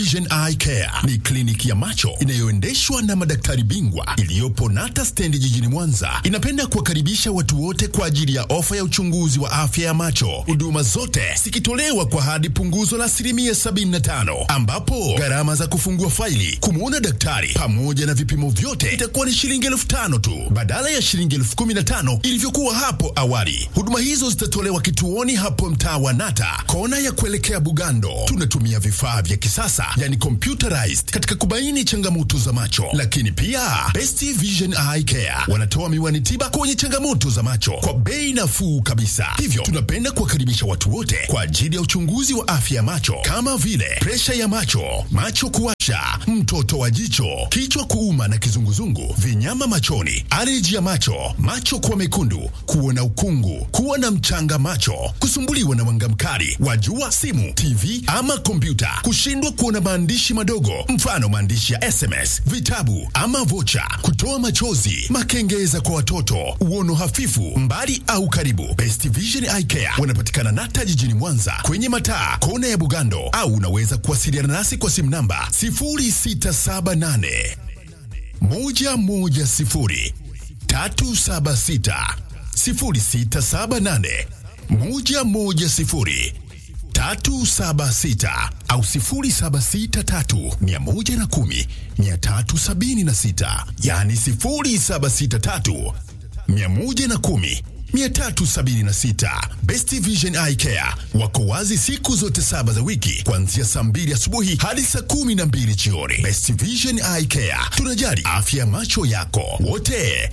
Vision Eye Care ni kliniki ya macho inayoendeshwa na madaktari bingwa iliyopo Nata stendi jijini Mwanza. Inapenda kuwakaribisha watu wote kwa ajili ya ofa ya uchunguzi wa afya ya macho, huduma zote zikitolewa kwa hadi punguzo la asilimia 75, ambapo gharama za kufungua faili, kumwona daktari pamoja na vipimo vyote itakuwa ni shilingi elfu tano tu badala ya shilingi elfu kumi na tano ilivyokuwa hapo awali. Huduma hizo zitatolewa kituoni hapo mtaa wa Nata, kona ya kuelekea Bugando. Tunatumia vifaa vya kisasa yani computerized katika kubaini changamoto za macho, lakini pia Best Vision Eye Care wanatoa miwani tiba kwenye changamoto za macho kwa bei nafuu kabisa. Hivyo tunapenda kuwakaribisha watu wote kwa ajili ya uchunguzi wa afya ya macho kama vile presha ya macho, macho kuwasha, mtoto wa jicho, kichwa kuuma na kizunguzungu, vinyama machoni, aleji ya macho, macho kuwa mekundu, kuona ukungu, kuwa na mchanga macho, kusumbuliwa na mwanga mkali wa jua, simu, TV ama kompyuta, kushindwa kuona maandishi madogo, mfano maandishi ya SMS, vitabu ama vocha, kutoa machozi, makengeza kwa watoto, uono hafifu, mbali au karibu. Best Vision Eye Care wanapatikana Nata jijini Mwanza kwenye mataa kona ya Bugando, au unaweza kuwasiliana nasi kwa simu namba 0678 110 376 0678 110 376 au 0763 110 376, yani 0763 110 376. Best Vision Eye Care wako wazi siku zote saba za wiki kuanzia saa mbili asubuhi hadi saa kumi na mbili jioni. Best Vision Eye Care, tunajali afya ya macho yako wote.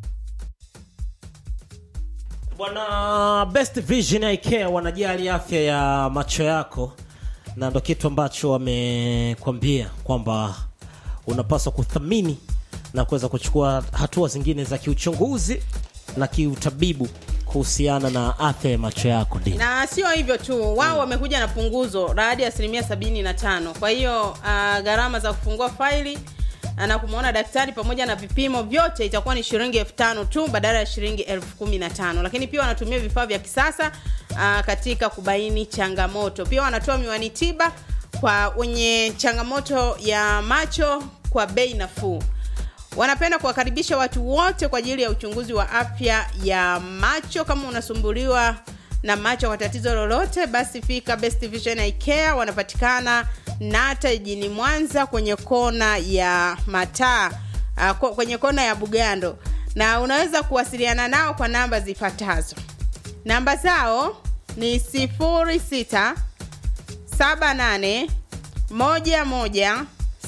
Bwana Best Vision Eye Care wanajali afya ya macho yako, na ndo kitu ambacho wamekwambia kwamba unapaswa kuthamini na kuweza kuchukua hatua zingine za kiuchunguzi na kiutabibu kuhusiana na afya ya macho yako. Ndio na sio hivyo tu wao wamekuja na punguzo la hadi asilimia sabini na tano kwa hiyo uh, gharama za kufungua faili uh, na kumwona daktari pamoja na vipimo vyote itakuwa ni shilingi elfu tano tu badala ya shilingi elfu kumi na tano lakini pia wanatumia vifaa vya kisasa uh, katika kubaini changamoto pia wanatoa miwani tiba kwa wenye changamoto ya macho kwa bei nafuu wanapenda kuwakaribisha watu wote kwa ajili ya uchunguzi wa afya ya macho kama unasumbuliwa na macho kwa tatizo lolote basi fika best vision Eye Care wanapatikana nata jijini mwanza kwenye kona ya mataa uh, ko- kwenye kona ya bugando na unaweza kuwasiliana nao kwa namba zifuatazo namba zao ni 06 78 11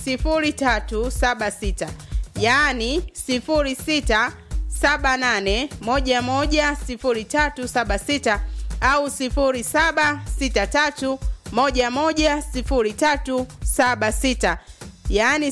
0376 yaani 06 78 11 0376 au 0763 11 0376 yaani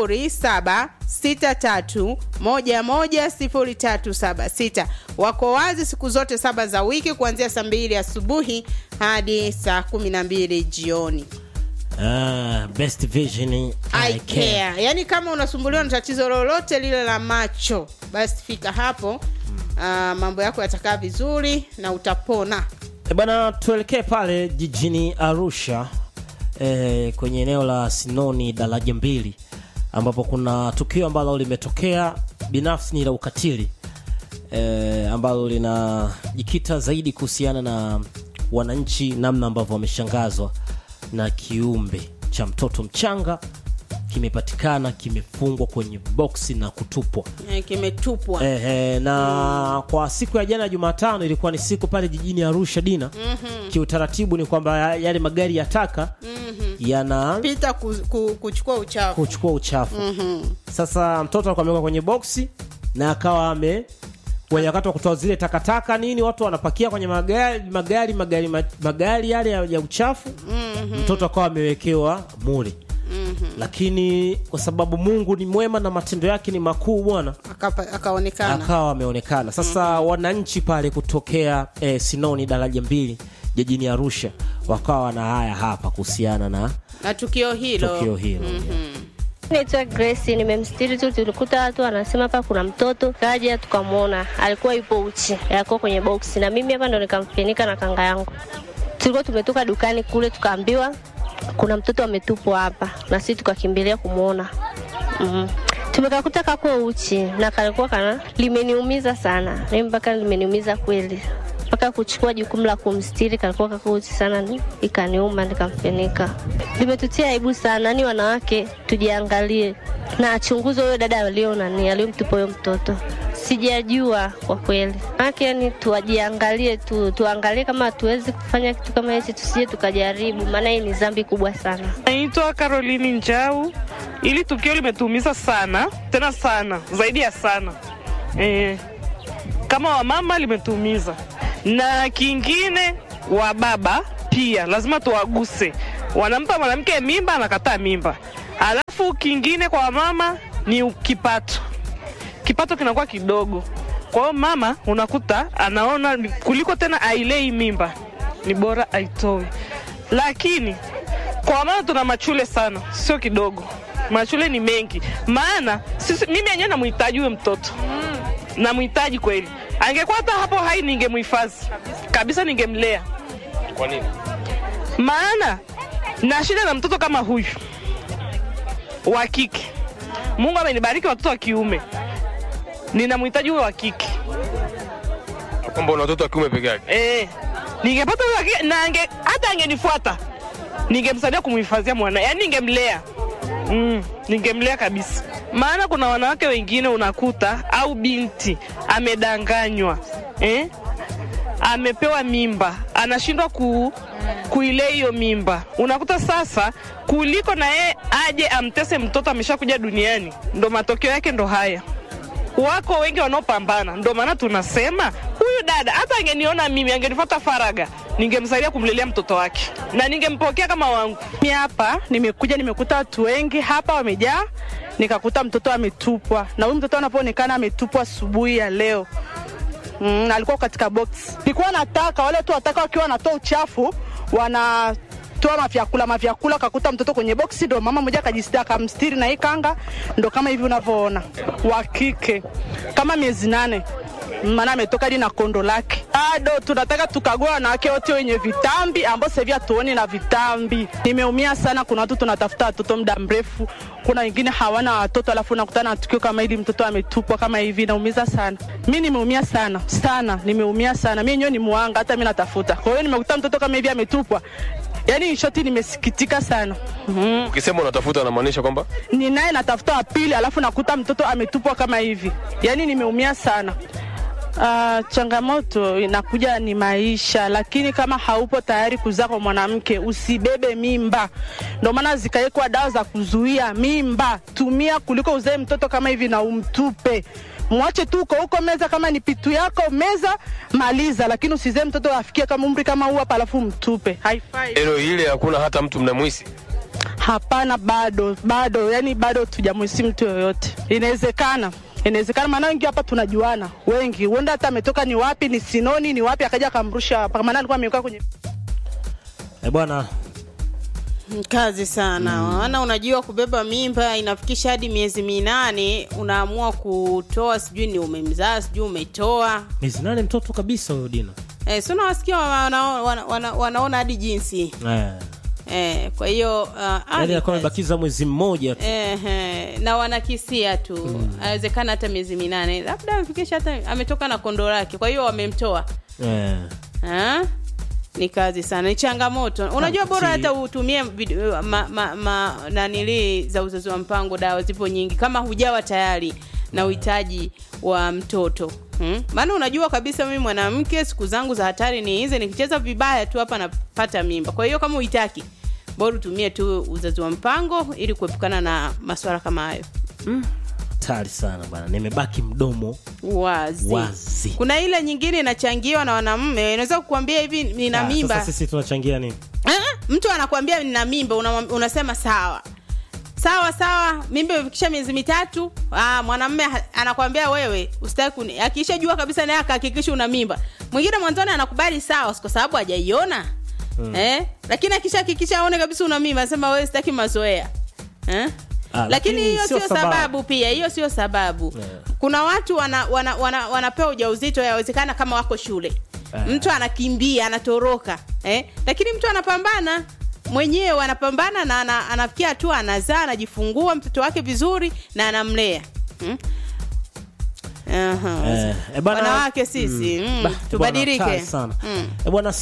0763 11 0376 wako wazi siku zote saba za wiki kuanzia saa mbili asubuhi hadi saa kumi na mbili jioni Ah, Best Vision Eye Eye Care. care. yaani kama unasumbuliwa na tatizo lolote lile la macho basi fika hapo uh, mambo yako yatakaa vizuri na utapona E bwana, tuelekee pale jijini Arusha e, kwenye eneo la Sinoni daraja mbili, ambapo kuna tukio ambalo limetokea binafsi ni la ukatili e, ambalo linajikita zaidi kuhusiana na wananchi, namna ambavyo wameshangazwa na kiumbe cha mtoto mchanga kimepatikana kimefungwa kwenye boksi na kutupwa. Eh, kimetupwa Ehe, na kwa siku ya jana Jumatano ilikuwa ni siku pale jijini Arusha Dina. mm-hmm. Kiutaratibu ni kwamba ya- yale magari ya taka mm-hmm. yana pita ku, ku, kuchukua uchafu kuchukua uchafu mm-hmm. Sasa mtoto alikuwa ameweka kwenye boksi na akawa ame kwenye wakati wa kutoa zile takataka nini, watu wanapakia kwenye magari magari magari ma- magari yale ya, ya uchafu mm-hmm. Mtoto akawa amewekewa mule mm-hmm. Lakini kwa sababu Mungu ni mwema na matendo yake ni makuu bwana Akapa- akaonekana akawa ameonekana sasa wananchi pale kutokea eh, sinoni daraja mbili jijini arusha wakawa na haya hapa kuhusiana na na tukio hilo tukio hilo Naitwa Grace, nimemstiri tu, tulikuta watu wanasema hapa kuna mtoto, kaja tukamwona, alikuwa yupo uchi, alikuwa kwenye boksi, na mimi hapa ndo nikamfinika na kanga yangu. Tulikuwa tumetoka dukani kule, tukaambiwa kuna mtoto ametupwa hapa, na sisi tukakimbilia kumwona. mm tumekakuta kako uchi na kalikuwa kana limeniumiza sana, mimi mpaka limeniumiza kweli, mpaka kuchukua jukumu la kumstiri, kalikuwa kako uchi sana, ni ikaniuma, nikamfunika. Limetutia aibu sana, ni wanawake tujiangalie na achunguzwe huyo dada alio nani aliyomtupa huyo mtoto sijajua kwa kweli maake, yani tuwajiangalie tu, tuangalie kama hatuwezi kufanya kitu kama hichi, tusije tukajaribu, maana hii ni dhambi kubwa sana. Naitwa Caroline Njau. Ili tukio limetuumiza sana tena sana zaidi ya sana e, kama wamama limetuumiza, na kingine wa baba pia lazima tuwaguse. Wanampa mwanamke mimba, anakataa mimba. Alafu kingine kwa wamama ni kipato, kipato kinakuwa kidogo. Kwa hiyo mama unakuta anaona kuliko tena ailei mimba, ni bora aitoe. Lakini kwa wamama tuna machule sana, sio kidogo machule ni mengi, maana sisi, mimi yenyewe namhitaji huyo mtoto mm. namhitaji kweli. Angekuwa hata hapo hai, ningemhifadhi kabisa, ningemlea. Kwa nini? Maana na shida na mtoto kama huyu wa kike. Mungu amenibariki watoto wa kiume, ninamhitaji huyo wa kike. Kwamba una watoto wa kiume peke yake? Eh, ningepata huyo wa kike na ange, hata angenifuata ningemsaidia kumhifadhia mwana, yaani ningemlea Mm, ningemlea kabisa, maana kuna wanawake wengine unakuta au binti amedanganywa eh? amepewa mimba anashindwa ku, kuilea hiyo mimba. Unakuta sasa kuliko na yeye aje amtese mtoto ameshakuja duniani, ndo matokeo yake ndo haya. Wako wengi wanaopambana, ndo maana tunasema huyu dada hata angeniona mimi, angenifuata faraga, ningemsaidia kumlelea mtoto wake na ningempokea kama wangu. Mimi hapa nimekuja, nimekuta watu wengi hapa wamejaa, nikakuta mtoto ametupwa, na huyu mtoto anapoonekana ametupwa asubuhi ya leo. Mm, alikuwa katika box. Nilikuwa nataka wale tu wataka wakiwa wanatoa uchafu wana toa mavyakula mavyakula, kakuta mtoto kwenye boksi, ndo mama mmoja akajistia akamstiri na hii kanga, ndo kama hivi unavyoona, wa kike kama miezi nane maana ametoka hadi na kondo lake. Bado tunataka tukagua wanawake wote wenye vitambi ambao sasa hivi hatuoni na vitambi. Nimeumia sana. Kuna watu tunatafuta watoto muda mrefu, kuna wengine hawana watoto, alafu nakutana na tukio kama hili, mtoto ametupwa kama hivi, naumiza sana. Mi nimeumia sana sana, nimeumia sana. Mi yenyewe ni muanga, hata mi natafuta. Kwa hiyo nimekuta mtoto kama hivi ametupwa, yaani shoti, nimesikitika sana. mm. Ukisema unatafuta unamaanisha kwamba Ni naye natafuta wa pili, alafu nakuta mtoto ametupwa kama hivi, yaani nimeumia sana. Uh, changamoto inakuja ni maisha, lakini kama haupo tayari kuzaa kwa mwanamke usibebe mimba. Ndio maana zikawekwa dawa za kuzuia mimba, tumia kuliko uzae mtoto kama hivi na umtupe. Mwache tu uko huko meza, kama ni pitu yako meza, maliza, lakini usizae mtoto afikie kama umri kama huu hapa alafu mtupe, haifai. eneo hili hakuna hata mtu mnamwisi? Hapana, bado bado, yani bado tujamwisi mtu yoyote. Inawezekana, inawezekana, maana wengi hapa tunajuana, wengi huenda hata ametoka ni wapi, ni Sinoni ni wapi, akaja akamrusha hapa, maana alikuwa amekaa kwenye Eh, bwana kazi sana maana unajua kubeba mimba inafikisha hadi miezi minane unaamua kutoa sijui ni umemzaa sijui umetoa miezi nane mtoto kabisa huyo Dina. eh, si unawasikia wana, wana, wana, wanaona hadi jinsi Eh. eh, kwa hiyo uh, Yaani hadi alikuwa kazi. amebakiza mwezi mmoja tu. eh, eh, na wanakisia tu awezekana hata miezi minane labda amefikisha hata ametoka na kondo lake kwa hiyo wamemtoa Eh. Ha? ni kazi sana ni changamoto unajua bora si- hata utumie vid- ma, ma, ma, nanili za uzazi wa mpango dawa zipo nyingi kama hujawa tayari na uhitaji wa mtoto hmm? maana unajua kabisa mimi mwanamke siku zangu za hatari ni hizi nikicheza vibaya tu hapa napata mimba kwa hiyo kama uitaki bora utumie tu uzazi wa mpango ili kuepukana na maswala kama hayo Hatari sana bwana, nimebaki mdomo wazi. Wazi. kuna ile nyingine inachangiwa na wanamume inaweza kukuambia hivi nina Ah, mimba Sasa sisi tunachangia nini? Ah, mtu anakwambia nina mimba una, unasema sawa sawa sawa mimba imefikisha miezi mitatu ah, mwanamme ha- anakwambia wewe usitaki kuni akishajua kabisa naye akahakikisha una mimba mwingine mwanzoni anakubali sawa kwa sababu hajaiona hmm. eh? lakini akishahakikisha aone kabisa una mimba anasema wewe sitaki mazoea eh? Ah, lakini lakini hiyo sio sio sababu. sababu. pia hiyo sio sababu Yeah. kuna watu wana, wana, wana, wanapewa ujauzito yawezekana kama wako shule Ah. mtu anakimbia anatoroka eh? lakini mtu anapambana mwenyewe anapambana na ana, anafikia hatua anazaa anajifungua mtoto wake vizuri na anamlea hmm? Aha. Eh, eh, bana- wanawake sisi mm, Bah, tubadilike bwana, hatari sana Mm. Eh, bwana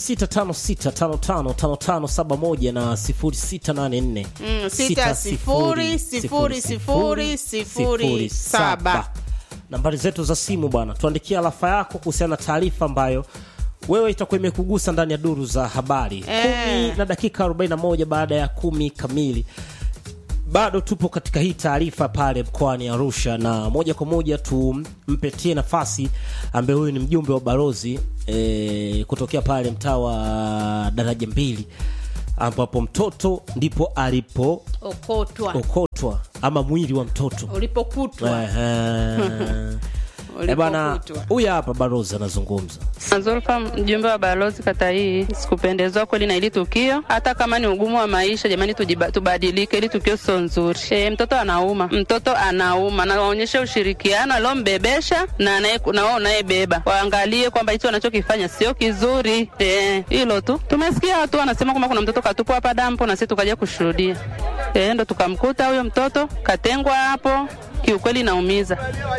0656555571 na 0684 Mm, sita sifuri, sifuri, sifuri, sifuri, saba. nambari zetu za simu bwana tuandikia alafa yako kuhusiana na taarifa ambayo wewe itakuwa imekugusa ndani ya duru za habari Eh. kumi na dakika 41 baada ya kumi kamili bado tupo katika hii taarifa pale mkoani Arusha, na moja kwa moja tumpetie nafasi ambaye huyu ni mjumbe wa balozi e, kutokea pale mtaa wa daraja mbili, ambapo mtoto ndipo alipo okotwa okotwa ama mwili wa mtoto ulipokutwa Ehe. Eh, bana, ulipokutwa huyu hapa balozi anazungumza. Zulfa, mjumbe wa balozi kata hii, sikupendezwa kweli na hili tukio. Hata kama ni ugumu wa maisha, jamani, tujiba, tubadilike. Hili tukio sio nzuri. E, mtoto anauma, mtoto anauma, na waonyeshe ushirikiano aliombebesha na anaye- na wao unayebeba, waangalie kwamba hicho wanachokifanya sio kizuri. Eh, Hilo tu. Tumesikia watu wanasema kwamba kuna mtoto katupwa hapa dampo, na sisi tukaja kushuhudia. E, ndo tukamkuta huyo mtoto katengwa hapo. Kiukweli inaumiza,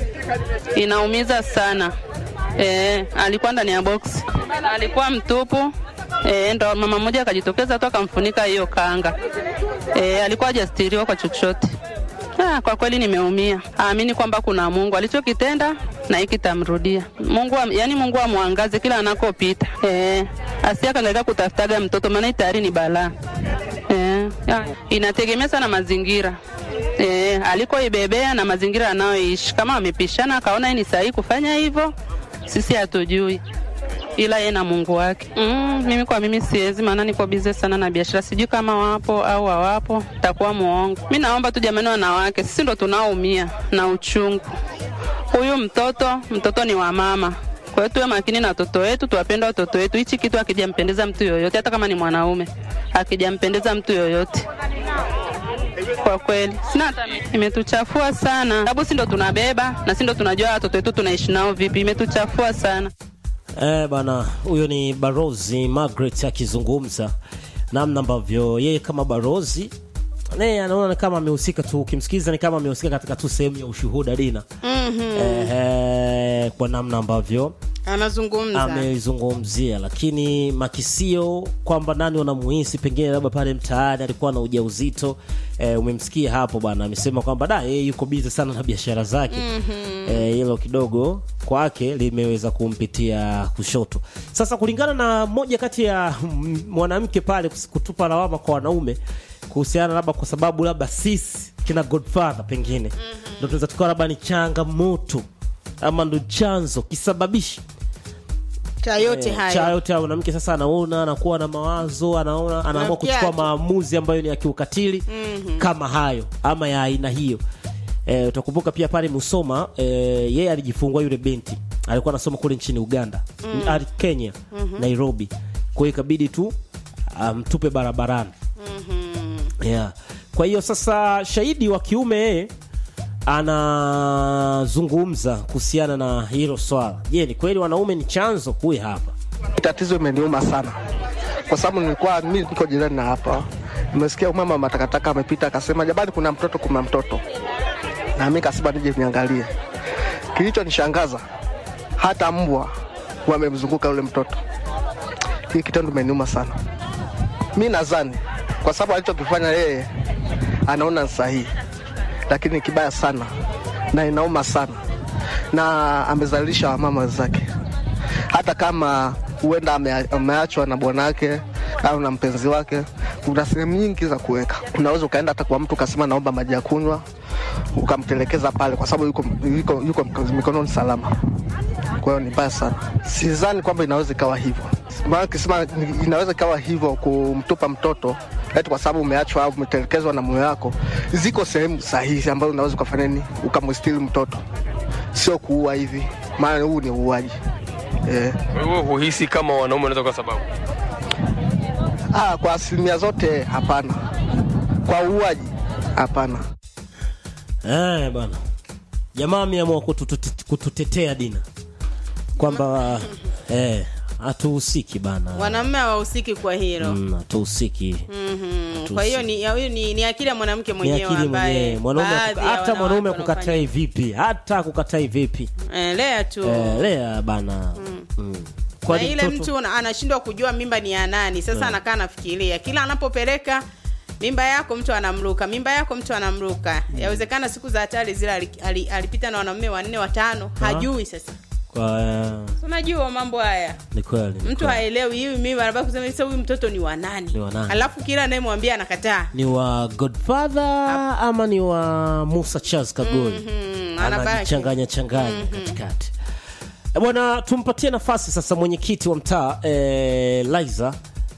inaumiza sana. Eh, alikuwa ndani ya box, alikuwa mtupu. Eh, ndo mama mmoja akajitokeza tu akamfunika hiyo kanga. Eh, alikuwa hajastiriwa kwa chochote. Ah, kwa kweli nimeumia. Aamini kwamba kuna Mungu alichokitenda na hiki tamrudia. Mungu am, yani Mungu amwangaze kila anakopita. Eh, asiakangaika kutafutaga mtoto maana hii tayari ni balaa. Eh, ya, inategemea sana mazingira. Eh, alikoibebea na mazingira anayoishi. Kama wamepishana akaona hii ni sahihi kufanya hivyo, sisi hatujui ila yeye na Mungu wake. Mm, mimi kwa mimi siwezi, maana niko bize sana na biashara, sijui kama wapo au hawapo, takuwa muongo. Mi naomba tu jamani, wanawake sisi ndo tunaoumia na uchungu. Huyu mtoto, mtoto ni wa mama, kwa hiyo tuwe makini na watoto wetu, tuwapende watoto wetu. Hichi kitu akijampendeza mtu yoyote, hata kama ni mwanaume, akijampendeza mtu yoyote kwa kweli sina hata mimi. imetuchafua sana, sababu si ndo tunabeba na si ndo tunajua watoto wetu tunaishi nao vipi. Imetuchafua sana. Eh, bana, huyo ni Barozi Margaret akizungumza namna ambavyo yeye kama barozi naye anaona ni kama amehusika tu, ukimsikiliza ni kama amehusika katika tu sehemu ya ushuhuda Dina. eh, eh, kwa namna ambavyo anazungumza ameizungumzia, lakini makisio kwamba nani wanamuhisi pengine labda pale mtaani alikuwa na ujauzito e, umemsikia hapo bwana, amesema kwamba da yeye yuko bizi sana na biashara zake Eh, hilo kidogo kwake limeweza kumpitia kushoto. Sasa kulingana na moja kati ya mm, mwanamke pale kus- kutupa lawama kwa wanaume kuhusiana labda kwa sababu labda sisi kina Godfather pengine ndo tunaweza tukawa labda ni changamoto ama ndo chanzo kisababishi cha yote Eh, haya cha yote hayo mwanamke sasa anaona anakuwa na mawazo anaona anaamua Anafikia kuchukua tu. maamuzi ambayo ni ya kiukatili kama hayo ama ya aina hiyo eh, utakumbuka pia pale Musoma eh, yeye alijifungua yule binti alikuwa anasoma kule nchini Uganda mm. Kenya Nairobi kwa hiyo ikabidi tu amtupe barabarani yeah. kwa hiyo sasa shahidi wa kiume yeye anazungumza kuhusiana na hilo swala je ni kweli wanaume ni chanzo huyu hapa Tatizo imeniuma sana kwa sababu nilikuwa mimi niko jirani na hapa, nimesikia mama matakataka amepita akasema, jamani, kuna mtoto, kuna mtoto, na mimi kasema nije niangalie. Kilichonishangaza hata mbwa wamemzunguka yule mtoto. Hii kitendo imeniuma sana. Mi nadhani kwa sababu alichokifanya yeye anaona ni sahihi, lakini ni kibaya sana na inauma sana, na amezalilisha wamama wenzake hata kama huenda ame- ameachwa na bwanake au na mpenzi wake, kuna sehemu nyingi za kuweka. Unaweza ukaenda hata kwa mtu ukasema naomba maji ya kunywa, ukamtelekeza pale, kwa sababu yuko, yuko, yuko mikononi salama. Kwa hiyo ni mbaya sana, sidhani kwamba inaweza ikawa hivyo. Maana kisema inaweza ikawa hivyo kumtupa mtoto eti kwa sababu umeachwa au umetelekezwa na mume wako, ziko sehemu sahihi ambazo unaweza ukafanya nini, ukamstiri mtoto, sio kuua hivi, maana huu ni uuaji eh. Wewe huhisi kama wanaume wanaweza kwa sababu Ah, kwa asilimia zote hapana. Kwa uuaji hapana. Eh, bwana jamaa ameamua kututute- kututetea Dina kwamba eh, hatuhusiki bana wanaume hawahusiki kwa hilo Mm, hatuhusiki Mhm. kwa hiyo ni, ya- huyu ni, ni akili ya mwanamke ni mwenyewe akili ambaye mwenyewe mwanaume baadhi ya hata wanawake mwanaume wanafanya. kukatai vipi hata kukatai vipi Eh, lea tu eh, lea bana mm. na Kwani ile mtoto- mtu ana- anashindwa kujua mimba ni ya nani sasa anakaa anafikiria kila anapopeleka mimba yako mtu anamruka mimba yako mtu anamruka yawezekana siku za hatari zile ali- ali- alipita na wanaume wanne watano hajui sasa kwa eh, unajua mambo haya ni kweli ni mtu kweli. haelewi hii mimba anabaki kusema sasa huyu mtoto ni wa nani Ni wa nani? alafu kila anayemwambia anakataa ni wa godfather ama ni wa musa charles kagoli Mhm, anabaki. anajichanganya changanya katikati Eh, bwana tumpatie nafasi sasa mwenyekiti wa mtaa eh, liza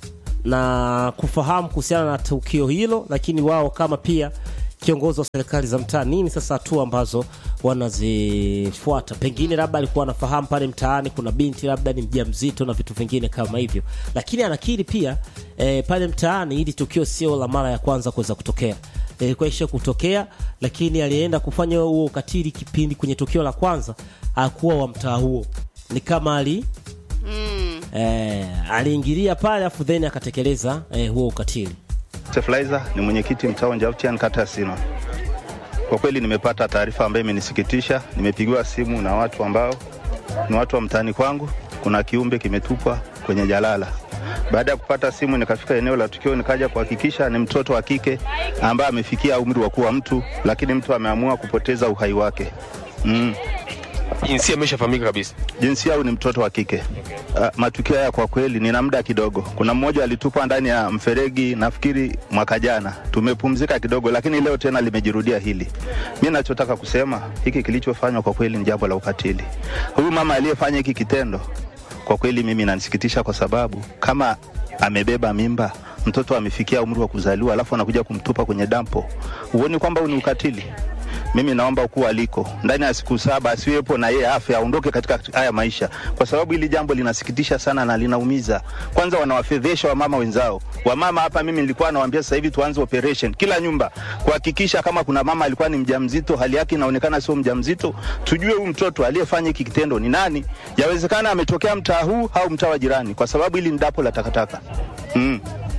na kufahamu kuhusiana na tukio hilo lakini wao kama pia kiongozi wa serikali za mtaa nini sasa hatua ambazo wanazifuata pengine labda alikuwa anafahamu pale mtaani kuna binti labda ni mja mzito na vitu vingine kama hivyo lakini anakiri pia eh, pale mtaani hili tukio sio la mara ya kwanza kuweza kutokea ilikuwa isha kutokea lakini alienda kufanya huo ukatili kipindi kwenye tukio la kwanza akuwa wa mtaa huo ni kama ali mm. eh, aliingilia pale afu then akatekeleza eh, huo ukatili Steflizer ni mwenyekiti mtaa wa Njautian kata ya Sino. Kwa kweli nimepata taarifa ambayo imenisikitisha. Nimepigiwa simu na watu ambao ni watu wa mtaani kwangu, kuna kiumbe kimetupwa kwenye jalala. Baada ya kupata simu, nikafika eneo la tukio, nikaja kuhakikisha ni mtoto wa kike ambaye amefikia umri wa kuwa mtu, lakini mtu ameamua kupoteza uhai wake. Mm. jinsia imeshafahamika kabisa jinsia au ni mtoto wa kike. Uh, matukio haya kwa kweli nina muda kidogo. Kuna mmoja alitupwa ndani ya mferegi, nafikiri mwaka jana. Tumepumzika kidogo, lakini leo tena limejirudia hili. Mi nachotaka kusema hiki kilichofanywa kwa kweli ni jambo la ukatili. Huyu mama aliyefanya hiki kitendo kwa kweli mimi inanisikitisha, kwa sababu kama amebeba mimba mtoto amefikia umri wa kuzaliwa, alafu anakuja kumtupa kwenye dampo, huoni kwamba huu ni ukatili? mimi naomba ukuu aliko ndani ya siku saba asiwepo na yeye afe aondoke katika haya maisha, kwa sababu hili jambo linasikitisha sana na linaumiza. Kwanza wanawafedhesha wamama wenzao. Wamama hapa, mimi nilikuwa nawaambia sasa hivi tuanze operation kila nyumba, kuhakikisha kama kuna mama alikuwa ni mjamzito, hali yake inaonekana sio mjamzito, tujue huyu mtoto aliyefanya hiki kitendo ni nani. Yawezekana ametokea mtaa huu au mtaa wa jirani, kwa sababu hili ni dapo la takataka mm.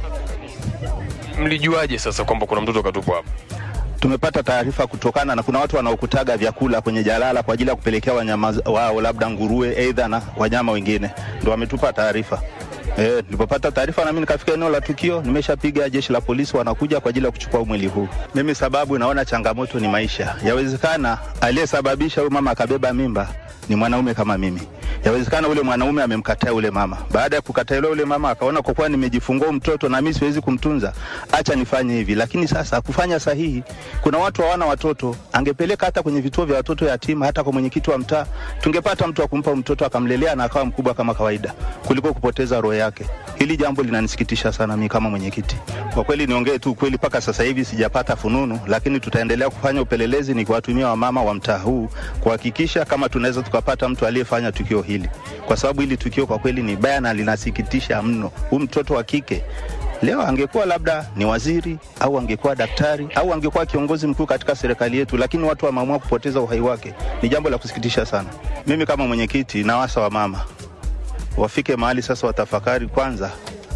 mlijuaje sasa kwamba kuna mtoto katupwa hapa tumepata taarifa kutokana na kuna watu wanaokutaga vyakula kwenye jalala kwa ajili ya kupelekea wanyama wao, labda nguruwe, aidha na wanyama wengine, ndo wametupa taarifa. Eh, nilipopata taarifa na mimi nikafika eneo la tukio, nimeshapiga jeshi la polisi, wanakuja kwa ajili ya kuchukua mwili huu. Mimi sababu naona changamoto ni maisha. Yawezekana aliyesababisha huyu mama akabeba mimba ni mwanaume kama mimi. Yawezekana ule mwanaume amemkataa ule mama. Baada ya kukataliwa ule mama akaona kwa kuwa nimejifungua mtoto na mimi siwezi kumtunza, acha nifanye hivi. Lakini sasa kufanya sahihi, kuna watu hawana watoto, angepeleka hata kwenye vituo vya watoto yatima, hata kwa mwenyekiti wa mtaa, tungepata mtu wa kumpa mtoto akamlelea na akawa mkubwa kama kawaida, kuliko kupoteza roho yake. Hili jambo linanisikitisha sana mimi kama mwenyekiti. Kwa kweli niongee tu kweli, mpaka sasa hivi sijapata fununu, lakini tutaendelea kufanya upelelezi ni kuwatumia wamama wa mtaa huu kuhakikisha kama tunaweza tukapata mtu aliyefanya tukio hili, kwa sababu hili tukio kwa kweli ni baya na linasikitisha mno. Huyu mtoto wa kike leo angekuwa labda ni waziri au angekuwa daktari au angekuwa kiongozi mkuu katika serikali yetu, lakini watu wameamua kupoteza uhai wake. Ni jambo la kusikitisha sana. Mimi kama mwenyekiti nawasa wa mama wafike mahali sasa, watafakari kwanza,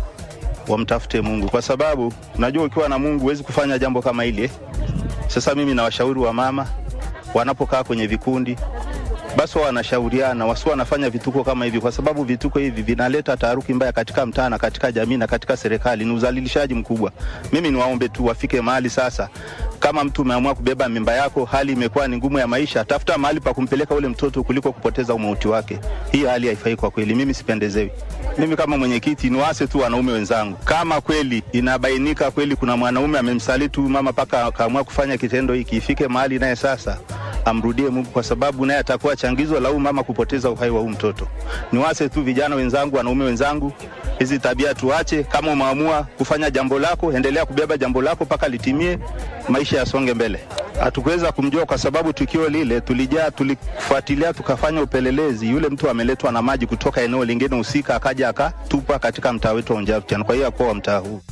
wamtafute Mungu, kwa sababu unajua ukiwa na Mungu huwezi kufanya jambo kama hili eh. Sasa mimi nawashauri wa mama wanapokaa kwenye vikundi basi wao wanashauriana wasiwa wanafanya vituko kama hivi, kwa sababu vituko hivi vinaleta taharuki mbaya katika mtaa na katika jamii na katika serikali. Ni udhalilishaji mkubwa. Mimi niwaombe tu wafike mahali sasa, kama mtu umeamua kubeba mimba yako, hali imekuwa ni ngumu ya maisha, tafuta mahali pa kumpeleka ule mtoto kuliko kupoteza umauti wake. Hii hali haifai kwa kweli, mimi sipendezewi. Mimi kama mwenyekiti niwaase tu wanaume wenzangu, kama kweli inabainika kweli kuna mwanaume amemsaliti huyu mama mpaka akaamua kufanya kitendo hiki, ifike mahali naye sasa amrudie Mungu kwa sababu naye atakuwa changizo la huyu mama kupoteza uhai wa huyu mtoto. Niwase tu vijana wenzangu, wanaume wenzangu, hizi tabia tuache. Kama umeamua kufanya jambo lako, endelea kubeba jambo lako mpaka litimie, maisha yasonge mbele. Hatukuweza kumjua kwa sababu tukio lile tulijaa, tulifuatilia, tukafanya upelelezi. Yule mtu ameletwa na maji kutoka eneo lingine husika, akaja akatupa katika mtaa wetu wa Unjavutian, kwa hiyo akuwa wa mtaa huu.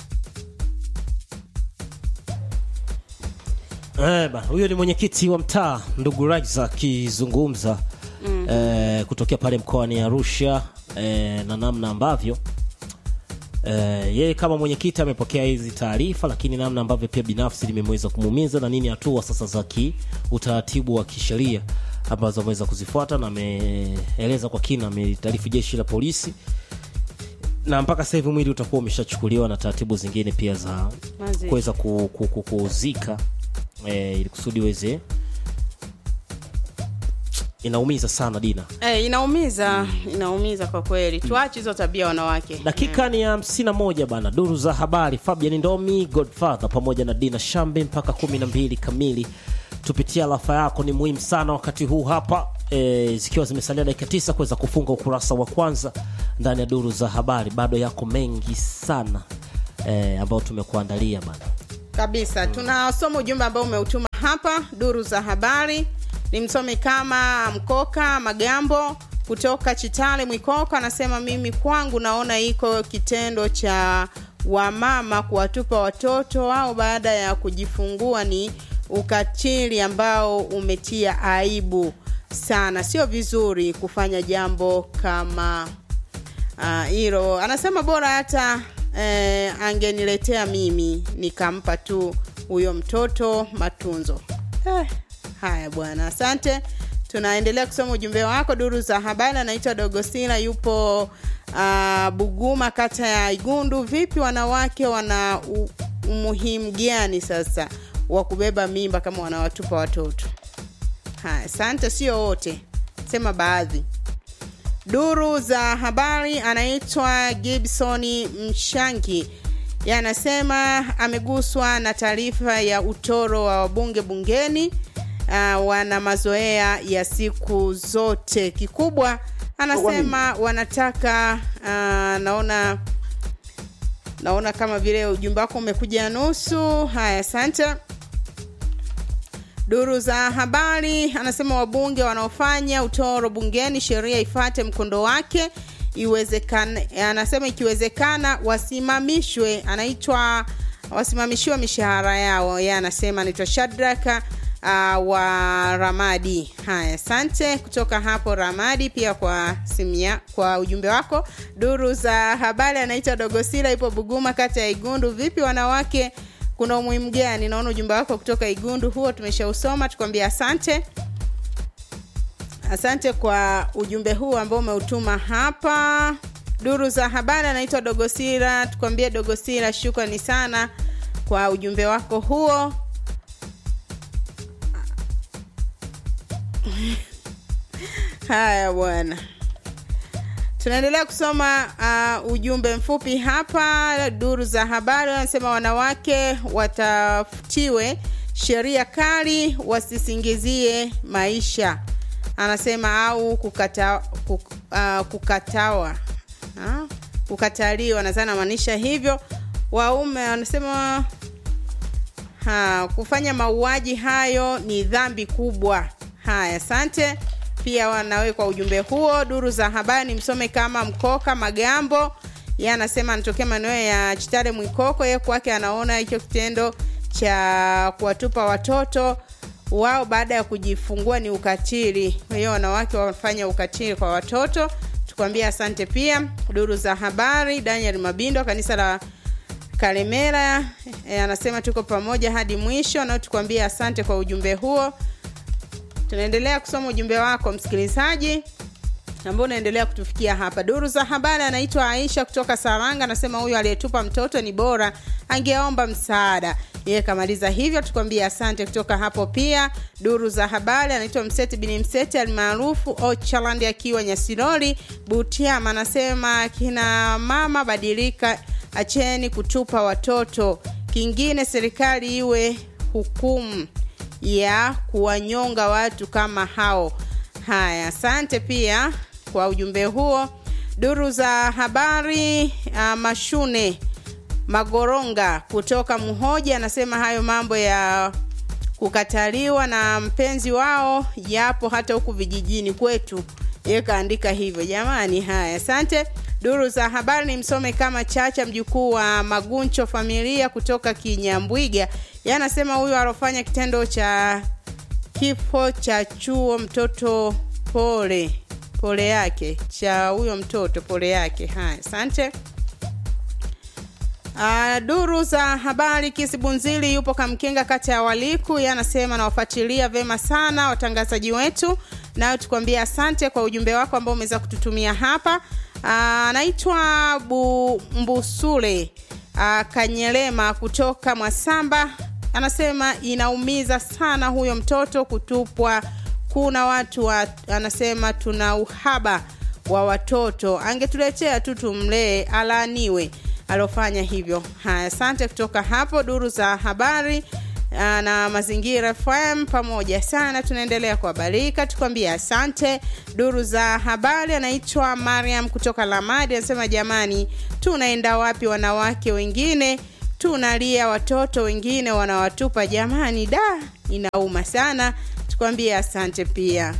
Eh, bana, huyo ni mwenyekiti wa mtaa ndugu Raiza akizungumza mm. eh, kutokea pale mkoani Arusha e, na namna ambavyo e, yeye kama mwenyekiti amepokea hizi taarifa, lakini namna ambavyo pia binafsi limemweza kumuumiza na nini hatua sasa za ki utaratibu wa kisheria ambazo ameweza kuzifuata, na ameeleza kwa kina, amelitaarifu jeshi la polisi na mpaka sasa hivi mwili utakuwa umeshachukuliwa na taratibu zingine pia za Mazishi. kuweza ku- ku- ku- kuuzika e, ili kusudi uweze inaumiza sana Dina. Eh, inaumiza inaumiza kwa kweli tuache hizo tabia wanawake dakika ni ya hamsini na moja bana duru za habari fabian ndomi godfather pamoja na dina shambe mpaka kumi na mbili kamili tupitia lafa yako ni muhimu sana wakati huu hapa e, zikiwa zimesalia dakika tisa kuweza kufunga ukurasa wa kwanza ndani ya duru za habari bado yako mengi sana e, ambayo tumekuandalia bana kabisa tunasoma ujumbe ambao umeutuma hapa duru za habari ni msomi kama mkoka magambo kutoka chitale mwikoko anasema mimi kwangu naona iko kitendo cha wamama kuwatupa watoto wao baada ya kujifungua ni ukatili ambao umetia aibu sana sio vizuri kufanya jambo kama Ah, hilo anasema bora hata eh, angeniletea mimi nikampa tu huyo mtoto matunzo eh, haya bwana asante tunaendelea kusoma ujumbe wako duru za habari anaitwa dogosila yupo uh, buguma kata ya igundu vipi wanawake wana u- umuhimu gani sasa wa kubeba mimba kama wanawatupa watoto haya asante sio wote sema baadhi duru za habari anaitwa gibsoni mshangi Yeye anasema ameguswa na taarifa ya utoro wa wabunge bungeni uh, wana mazoea ya siku zote kikubwa anasema wanataka uh, naona naona kama vile ujumbe wako umekuja nusu haya asante Duru za habari anasema wabunge wanaofanya utoro bungeni sheria ifate mkondo wake iwezekana, anasema ikiwezekana wasimamishwe, anaitwa wasimamishiwe mishahara yao. Yeye anasema anaitwa Shadraka uh, wa Ramadi. Haya, asante kutoka hapo Ramadi pia kwa simia, kwa ujumbe wako. Duru za habari anaitwa Dogosila, ipo Buguma, kata ya Igundu. Vipi wanawake kuna umuhimu gani? Naona ujumbe wako kutoka Igundu huo tumeshausoma, tukwambia asante. Asante kwa ujumbe huu ambao umeutuma hapa. Duru za habari anaitwa Dogosira, tukwambie Dogosira, shukrani sana kwa ujumbe wako huo. Haya bwana, tunaendelea kusoma uh, ujumbe mfupi hapa. Duru za habari wanasema wanawake watafutiwe sheria kali, wasisingizie maisha, anasema au kukata, kuk, uh, kukatawa ha? kukataliwa, nadhani anamaanisha hivyo. Waume wanasema ha, kufanya mauaji hayo ni dhambi kubwa. Haya, asante pia wanawe kwa ujumbe huo. Duru za habari ni msome kama Mkoka Magambo, yeye anasema anatokea maeneo ya Chitare Mwikoko. Yeye kwake anaona hicho kitendo cha kuwatupa watoto wao baada ya kujifungua ni ukatili. Kwa hiyo wanawake wafanya ukatili kwa watoto. Tukwambia asante pia. Duru za habari, Daniel Mabindo, kanisa la Kalemera e, anasema tuko pamoja hadi mwisho, na tukwambia asante kwa ujumbe huo. Tunaendelea kusoma ujumbe wako msikilizaji ambao unaendelea kutufikia hapa. Duru za habari anaitwa Aisha kutoka Saranga, anasema huyu aliyetupa mtoto ni bora angeomba msaada. Yeye kamaliza hivyo, tukwambia asante kutoka hapo. Pia duru za habari anaitwa Mseti bin Mseti almaarufu Ochaland akiwa Nyasirori Butiama, anasema kina mama badilika, acheni kutupa watoto. Kingine serikali iwe hukumu ya kuwanyonga watu kama hao. Haya, asante pia kwa ujumbe huo. Duru za habari uh, Mashune Magoronga kutoka Muhoja anasema hayo mambo ya kukataliwa na mpenzi wao yapo hata huku vijijini kwetu. Yeye kaandika hivyo jamani. Haya, asante. Duru za habari ni msome kama Chacha, mjukuu wa Maguncho familia kutoka Kinyambwiga. Yeye anasema huyu alofanya kitendo cha kifo cha chuo mtoto pole pole yake cha huyo mtoto pole yake haya asante Uh, duru za habari Kisibunzili yupo Kamkenga kata ya Waliku, yeye anasema nawafuatilia vema sana watangazaji wetu, nayo tukwambia asante kwa ujumbe wako ambao umeweza kututumia hapa. Uh, anaitwa Bu Mbusule uh, Kanyelema kutoka Mwasamba, anasema inaumiza sana huyo mtoto kutupwa. Kuna watu wa, anasema tuna uhaba wa watoto, angetuletea tu tumlee, alaaniwe alofanya hivyo. Haya, asante kutoka hapo duru za habari ah, na mazingira FM pamoja sana, tunaendelea kuhabarika, tukwambia asante. Duru za habari anaitwa Mariam kutoka Lamadi, anasema jamani, tunaenda wapi? Wanawake wengine tunalia, watoto wengine wanawatupa. Jamani, da, inauma sana. Tukwambie asante pia.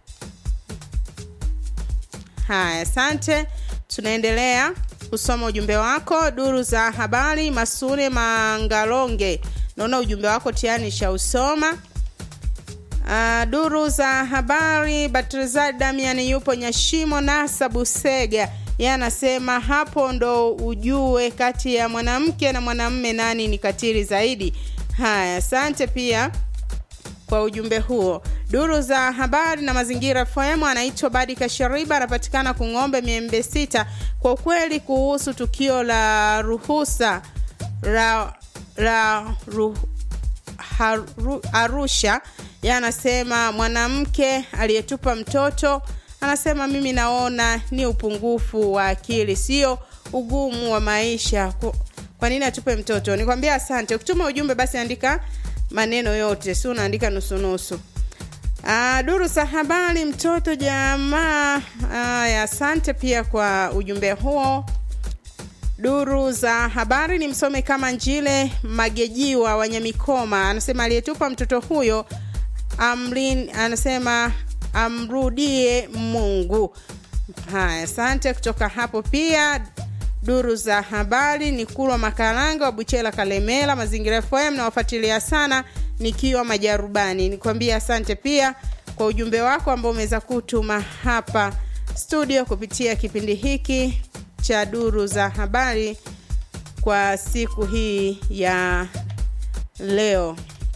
Haya, asante. Tunaendelea kusoma ujumbe wako. Duru za habari, Masule Mangalonge, naona ujumbe wako tayari nishausoma. Uh, duru za habari, Batrizad Damian yupo Nyashimo Nasa Busega, yeye anasema hapo ndo ujue kati ya mwanamke na mwanamme nani ni katili zaidi. Haya, asante pia kwa ujumbe huo. Duru za habari na mazingira FM anaitwa Badi Kashariba, anapatikana Kung'ombe Miembe Sita. Kwa ukweli kuhusu tukio la ruhusa la, la ru, haru, Arusha, yeye anasema mwanamke aliyetupa mtoto, anasema mimi naona ni upungufu wa akili, sio ugumu wa maisha. Ku- Kwa nini atupe mtoto? Nikwambia asante. Ukituma ujumbe basi andika maneno yote, si unaandika nusunusu. Ah, duru za habari mtoto jamaa. Aya, asante pia kwa ujumbe huo. Duru za habari ni msome kama Njile Magejiwa Wanyamikoma anasema aliyetupa mtoto huyo amlin, anasema amrudie Mungu. Haya, asante kutoka hapo pia duru za habari ni kulwa makaranga wa buchela kalemela mazingira fm nawafuatilia sana nikiwa majarubani nikwambia asante pia kwa ujumbe wako ambao umeweza kutuma hapa studio kupitia kipindi hiki cha duru za habari kwa siku hii ya leo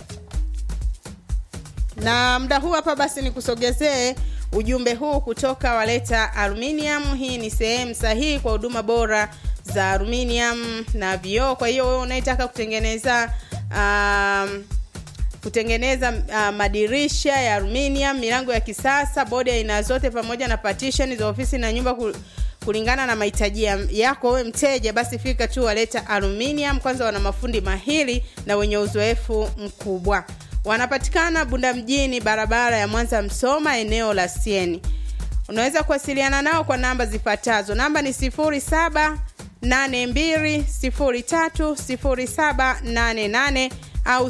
na muda huu hapa basi nikusogezee ujumbe huu kutoka waleta aluminium hii ni sehemu sahihi kwa huduma bora za aluminium na vioo kwa hiyo wewe unayetaka kutengeneza um, kutengeneza uh, madirisha ya aluminium milango ya kisasa bodi ya aina zote pamoja na partition za ofisi na nyumba ku- kulingana na mahitaji ya- yako wewe mteja basi fika tu waleta aluminium kwanza wana mafundi mahili na wenye uzoefu mkubwa wanapatikana bunda mjini barabara ya mwanza msoma eneo la sieni unaweza kuwasiliana nao kwa namba zifuatazo namba ni 0782030788 au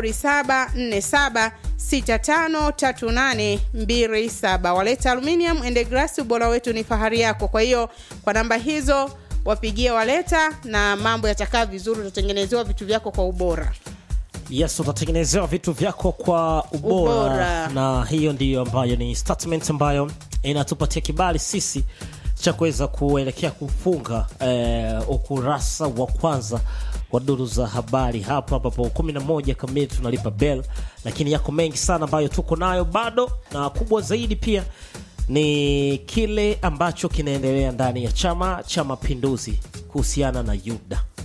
0747653827 waleta aluminium and glass ubora wetu ni fahari yako kwa hiyo kwa namba hizo wapigie waleta na mambo yatakaa vizuri utatengenezewa vitu vyako kwa ubora yes utatengenezewa vitu vyako kwa ubora, Ubora. na hiyo ndiyo ambayo ni statement ambayo inatupatia kibali sisi cha kuweza kuelekea kufunga eh, ukurasa wa kwanza wa duru za habari hapa ambapo 11 kamili tunalipa bell lakini yako mengi sana ambayo tuko nayo bado na kubwa zaidi pia ni kile ambacho kinaendelea ndani ya chama cha mapinduzi kuhusiana na yuda